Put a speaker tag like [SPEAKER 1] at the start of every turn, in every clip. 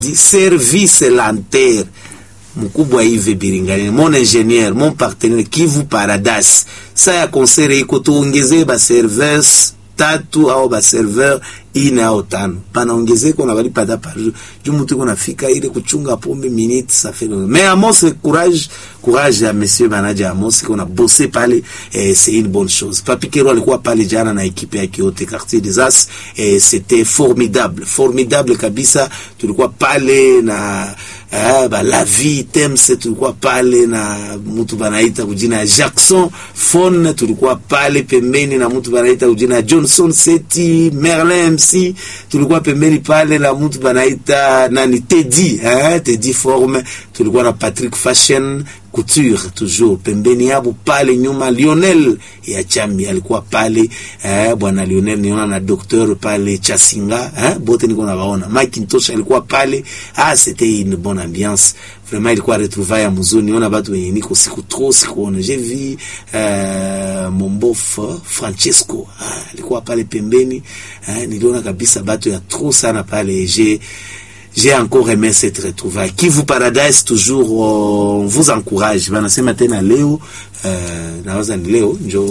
[SPEAKER 1] service lanter mkubwa hivi Biringani, mon ingénieur mon partenaire Kivu Paradise. Sa ya konsere iko tuongezee ba serveurs tatu au ba serveur ine au tano, panaongezeko na balipata par jour juu mtu iko nafika ile kuchunga pombe minute ça fait long. Mais Amos courage courage ya monsieur manager Amos iko na bosser pale eh, c'est une bonne chose. Papi Kero alikuwa pale jana na ekipe yake yote quartier des As eh, c'était formidable formidable kabisa, tulikuwa pale na Ah, ba la vie Tems tulikuwa pale na mtu banaita kujina ya Jackson Fon, tulikuwa pale pembeni na mtu banaita kujina ya Johnson Seti Merlin MC, tulikuwa pembeni pale na mtu banaita nani Teddy eh, Teddy Forme, tulikuwa na Patrick Fashion Couture toujours pembeni yabo pale nyuma. Lionel ya Chambi alikuwa pale eh, bwana Lionel niona na docteur pale Chasinga eh, bote niko na waona. Macintosh alikuwa pale ah, c'était une bonne ambiance vraiment, ilikuwa retrouvaille ya mzuri. Niona watu wenye niko siku trop sikuona. J'ai vu euh, mon bof Francesco ah, alikuwa pale pembeni eh, niliona kabisa watu ya trop sana pale j'ai j'ai encore aimé cette retrouvaille. Kivu Paradise toujours on vous encourage. Wanasema tena leo uh, nawaza ni leo njo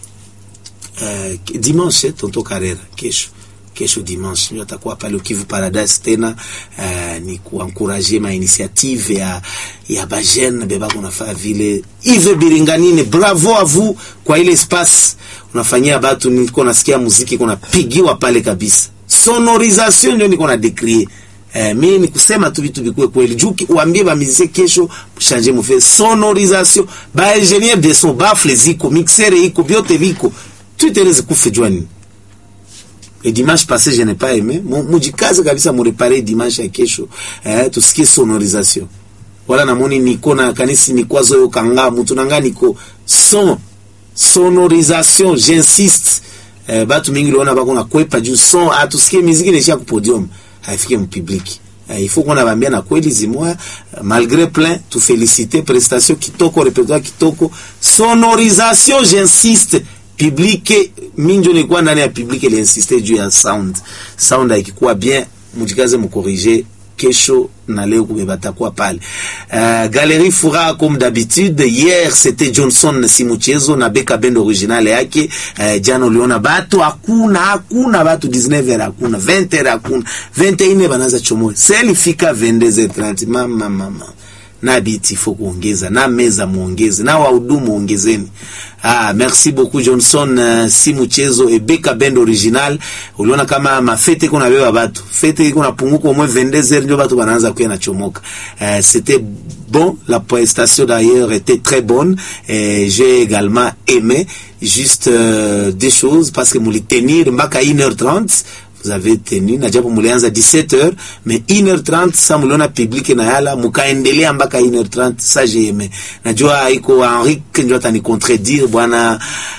[SPEAKER 1] uh, dimanche tonto Karera kesho kesho dimanche ndio atakuwa pale Kivu Paradise tena uh, ni kuankuraje ma initiative ya ya bajene beba kunafaa vile Yves Biringanine, bravo à vous kwa ile espace unafanyia batu. Niko nasikia muziki kuna pigiwa pale kabisa, sonorisation ndio niko na décrier Eh, mimi ni kusema tu vitu vikue kweli juu uambie ba musicien kesho changer mu fait sonorisation ba ingénieur de son bafle ziko mixer iko vyote viko tu iteleze kufe jwani le dimanche passé je n'ai pas aimé mujikaze kabisa mu réparer dimanche ya kesho eh, tusikie sonorisation wala namoni niko na kanisi nikwazo yo kanga mutu nanga niko son sonorisation j'insiste eh, batu mingi liona bako na kwepa juu son atusikie muziki nisha ku podium haifike mpubliki uh, il faut qu'on abambia na kweli zimoya uh, malgré plein tu féliciter prestation kitoko répertoire kitoko sonorisation j'insiste public minjo nilikuwa ndani ya public ile insiste juu ya sound sound haikikuwa bien mujikaze mukorige kesho na leo kubeba takuwa pale uh, Galerie Furaha comme d'habitude. Hier c'était Johnson Simuchezo na Beka Band original yake. Uh, jana uliona batu hakuna hakuna batu 19h hakuna 20h hakuna 21h banaza chomoe seli fika 22h30 mama mama na biti faut kuongeza na meza muongeze na wahudumu ongezeni. Ah, merci beaucoup Johnson uh, si mchezo e Beka Band original. Uliona kama mafete kuna beba batu fete iko napunguka au moins 22h ndio batu banaanza kuya na chomoka. Uh, c'était bon, la prestation d'ailleurs était très bonne et j'ai également aimé juste euh, des choses parce que mouli tenir mpaka 1h30 vous avez tenu na japo mulianza 17h mais 1h30 sa muliona public na yala mukaendelea mpaka 1h30 sa j'ai aimé. Najua iko Henrique ndio atani contredire bwana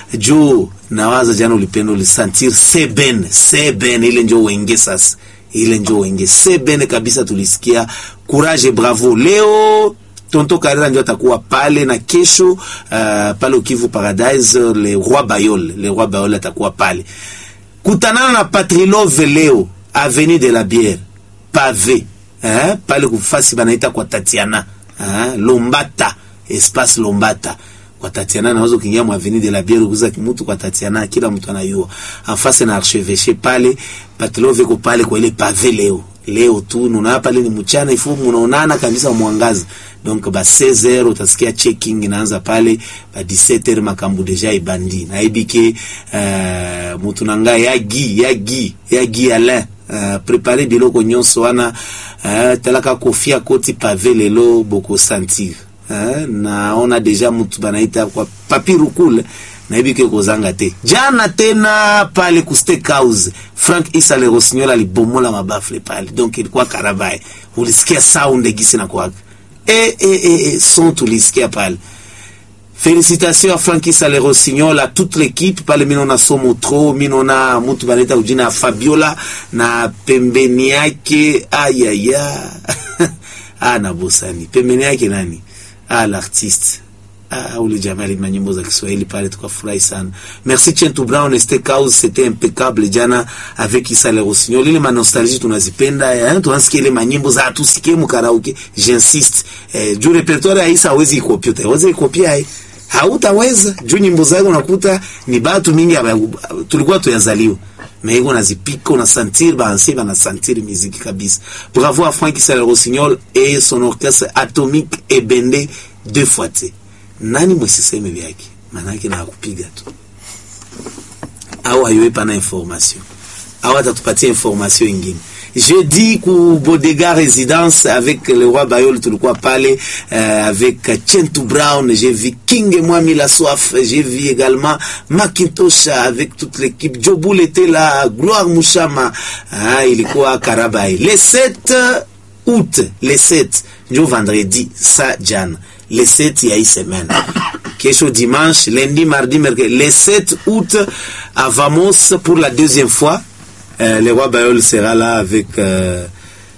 [SPEAKER 1] juu nawaza jana ulipenda ulisentir seben seben ile ndio wenge sasa ile ndio wenge seben kabisa tulisikia courage bravo leo Tonto Karera ndio atakuwa pale na kesho uh, pale Kivu Paradise le roi Bayol le roi Bayol atakuwa pale kutanana na Patrilove leo avenue de la Bière pavé eh, pale kufasi banaita kwa Tatiana eh, Lombata espace Lombata kwa Tatiana, naweza kuingia mu avenue de la Bière kuza mtu kwa Tatiana, kila mtu anayua afase na archevêché pale Patrilove ko pale kwa ile pavé leo leo tu nuna pale ni mchana ifu munaonana kabisa mwangaza donc ba 16h utasikia checking inaanza pale ba 17h makambu deja ibandi na ibike uh, mutu nanga yagi yagi yagi Alain uh, préparer biloko nyonso wana uh, talaka kofia koti pave lelo boko sentir uh, naona deja mutu banaita kwa papiru kule naibike kozanga te jana tena pale ku steakhouse Frank Isa le Rossignol alibomola mabafle pale, donc ilikuwa karabaye, ulisikia sound gisi na kwaka e, e, e, e, son tulisikia pale. Félicitations à Frank Isa le Rossignol, à toute l'équipe pale. Minona somo tro minona mutu baneta ujina Fabiola na pembeni yake ayaya ah, na bosani pembeni yake nani ah, l'artiste Ah, ule jamaa alima nyimbo za Kiswahili pale, tukafurahi sana. Merci Chentu Brown Este Cause, c'était impeccable jana avec Issa Le Rossignol. Ile ma nostalgie tunazipenda, eh, tunasikia ile manyimbo za tusikie mu karaoke. J'insiste. Eh, juu repertoire ya Issa hawezi ikopia, hawezi ikopia eh. Hautaweza juu nyimbo zake unakuta ni batu mingi aba, tulikuwa tuyazaliwa mais on a zipika on a sentir ba ancien bana sentir musique kabisa. Bravo à Franck Issa Le Rossignol et son orchestre atomique et bendé deux fois tu nani mwesiseme vyake manake na kupiga tu au aiwe pana information au atatupatia information ingine jeudi ku Bodega Résidence avec le roi Bayol tulikuwa pale euh, avec Chentu Brown j'ai vu King Mwami la soif j'ai vu également Macintosh avec toute l'équipe Joboul était là Gloire Mouchama ah, ilikuwa Karabai le 7 août le 7 ndio vendredi sa jana le 7 ya hii semaine kesho dimanche lundi mardi mercredi le 7 août à Vamos pour la deuxième fois euh, le roi Bayol sera là avec euh,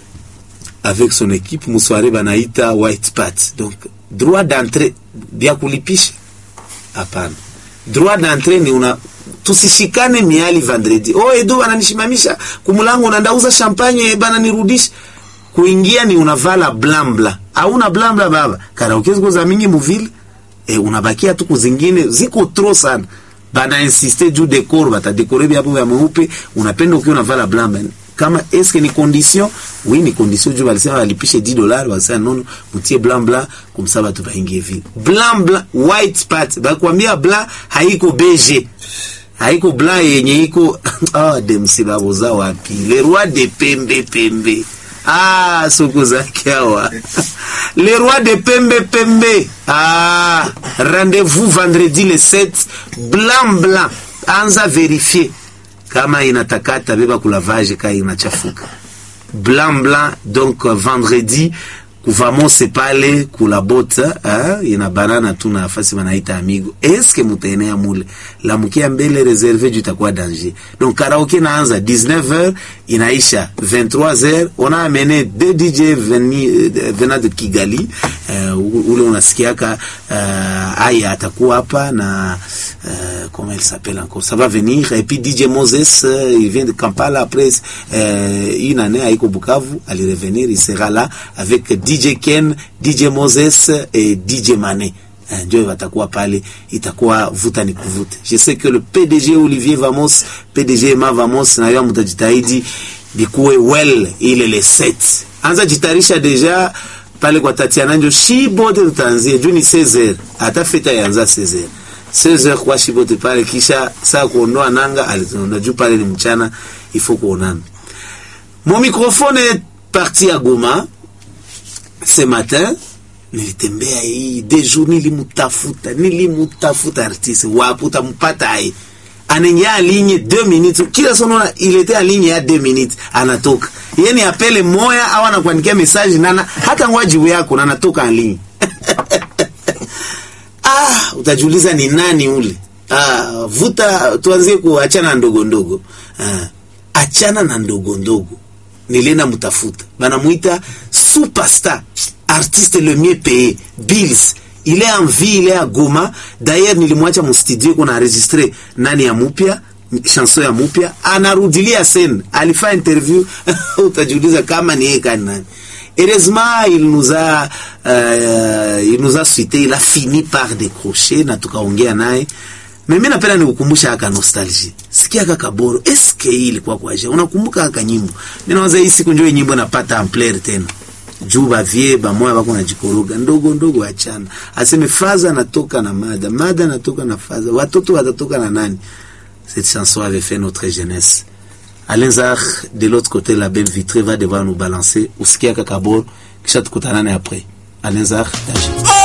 [SPEAKER 1] avec son équipe musware banaita white pat donc droit d'entrée vya kulipisha hapana droit d'entrée ni una tusishikane miali vendredi oh edo bananishimamisha kumulango nandauza champagne bananirudisha kuingia ni unavala blambla hauna blambla baba karaoke ziko za mingi muvile e, unabakia tu kuzingine ziko tro sana bana insiste juu decor batadekore vyapo vya mweupe unapenda ukiwa unavala blambla kama eske ni condition oui ni condition juu walisema walipishe 10 dollars walisema nono mutie blanc blanc kumsa batu baingie vile blanc blanc white part bakwambia blanc haiko beige haiko blanc yenye iko ah demsi baboza wapi le roi de pembe pembe ah soko zake hawa le roi de pembe pembe ah rendez-vous vendredi le 7 blanc blanc anza vérifier kama inatakata beba kulavage ka inachafuka blanc blanc donc euh, vendredi kuvamose pale kula bota eh, ina banana tu na nafasi wanaita amigo eske mutaenea mule lamukia mbele reserve juu itakuwa danger donc karaoke naanza 19h inaisha 23h on a amené deux DJ veni, euh, venant de Kigali uh, ule unasikiaka uh, aya atakuwa hapa na uh, comment il s'appelle encore ça va venir et puis DJ Moses euh, il vient de Kampala après euh, une année à Iko Bukavu allait revenir il sera là avec DJ Ken DJ Moses et DJ Mané Eh, ndio watakuwa pale, itakuwa vuta ni kuvute. Je sais que le PDG Olivier Vamos, PDG Emma Vamos, na yeye mtajitahidi bikuwe well ile le set. Anza jitarisha deja pale kwa Tatiana njo shibote tutaanzia juu ni 16h hata feta yanza 16h 16h kwa shibote pale, kisha saa kuondoa nanga alizona juu pale ni mchana, il faut kuonana. Mon microphone est parti à Goma ce matin nilitembea hii de jour, nilimutafuta nilimutafuta artiste wapi utampata ai anaingia ligne 2 minutes kila sonona ilete ligne ya 2 minutes anatoka yani apele moya au anakuandikia message nana hata ngwajibu yako na anatoka ligne ah utajiuliza ni nani ule ah vuta tuanzie kuachana ndogo ndogo ah achana na ndogo ndogo nilienda mutafuta banamuita superstar artiste le mieux payé Bills il est en vie il est à Goma d'ailleurs nilimwacha mu studio kuna enregistré nani ya mupya chanson ya mupya anarudilia scène alifanya interview utajiuliza kama ni yeye kani nani heureusement il nous a euh, il nous a suité il a fini par décrocher na tukaongea naye mimi napenda nikukumbusha aka nostalgie. Sikia kaka Boro, eske hii ilikuwa kwa je? Unakumbuka aka nyimbo? Mimi nawaza hii siku ndio nyimbo napata ampleur tena. Juu ba vie ba moya bako najikoroga ndogo ndogo achana. Aseme faza natoka na mada, mada natoka na faza. Watoto watatoka na nani? Cette chanson avait fait notre jeunesse. Alain Zar, de l'autre côté la belle vitrée va devoir nous balancer. Usikia kaka Boro, kisha tukutanane après. Alain Zar, danger.